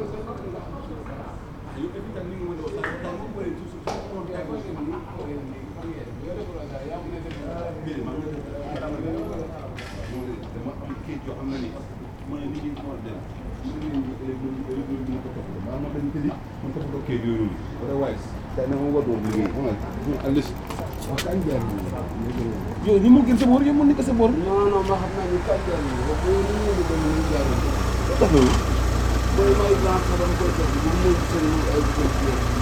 yow ni mu gën sa boor yow mu nekk sa boor. non non ma xam naa ni kàddu gi wax dëgg yàlla ñu ngi ko mën a jaaree. tax loolu. booy may grand dama koy def bu mu mën seen ay